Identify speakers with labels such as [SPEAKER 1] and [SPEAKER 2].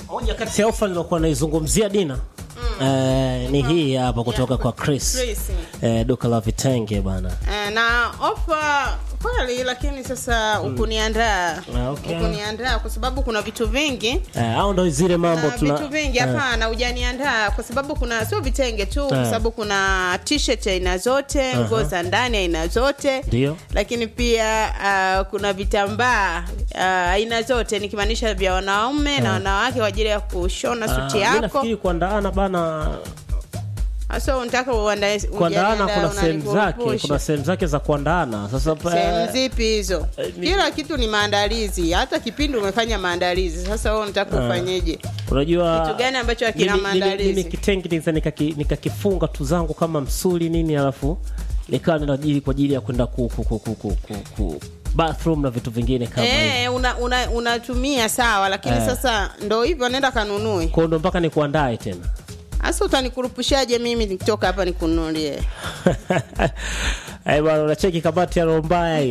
[SPEAKER 1] Moja kati ya ofa nilokuwa naizungumzia Dina eh, ni hii hapa kutoka kwa Chris,
[SPEAKER 2] Chris.
[SPEAKER 1] Eh, duka la vitenge bana.
[SPEAKER 2] Eh, na ofa kweli, lakini sasa ukuniandaa
[SPEAKER 1] Ah, okay.
[SPEAKER 2] ukuniandaa kwa sababu kuna vitu vingi
[SPEAKER 1] Eh, au ndo zile mambo
[SPEAKER 2] na
[SPEAKER 1] tuna
[SPEAKER 2] vitu vingi
[SPEAKER 1] eh,
[SPEAKER 2] hapana, hujaniandaa kwa sababu kuna sio vitenge tu, kwa
[SPEAKER 1] Eh.
[SPEAKER 2] sababu kuna t-shirt aina zote, nguo za ndani aina zote,
[SPEAKER 1] Ndio.
[SPEAKER 2] lakini pia ah, kuna vitambaa ah, aina zote, nikimaanisha vya wanaume na wanawake kwa ajili ya kushona
[SPEAKER 1] ah,
[SPEAKER 2] suti
[SPEAKER 1] mi
[SPEAKER 2] yako.
[SPEAKER 1] nafikiri kuandaana bana
[SPEAKER 2] Sasa unataka uandae
[SPEAKER 1] kuandaana
[SPEAKER 2] ujaniandaa,
[SPEAKER 1] kuna sehemu zake
[SPEAKER 2] unanikumbusha.
[SPEAKER 1] kuna sehemu zake za kuandaana sasa pa-
[SPEAKER 2] sehemu zipi hizo?
[SPEAKER 1] eh, ni-
[SPEAKER 2] Kila kitu ni maandalizi, hata kipindi umefanya maandalizi. Sasa wewe unataka ufanyeje?
[SPEAKER 1] unajua
[SPEAKER 2] Kitu gani ambacho hakina
[SPEAKER 1] mimi- mimi-
[SPEAKER 2] maandalizi?
[SPEAKER 1] mimi kitenge niza nikaki- nikakifunga tu zangu kama msuli nini alafu nikawa ninajili kwa ajili ya kwenda ku, ku, ku, ku, ku, ku, ku bathroom na vitu vingine kama hivyo
[SPEAKER 2] Eh, una, una, unatumia sawa, lakini
[SPEAKER 1] Eh.
[SPEAKER 2] sasa ndo hivyo, nenda kanunue.
[SPEAKER 1] kwao ndo mpaka nikuandae tena
[SPEAKER 2] Sasa utanikurupushaje mimi nikitoka hapa nikununulie?
[SPEAKER 1] Eh, bwana unacheki kabati ya roho mbaya hiyo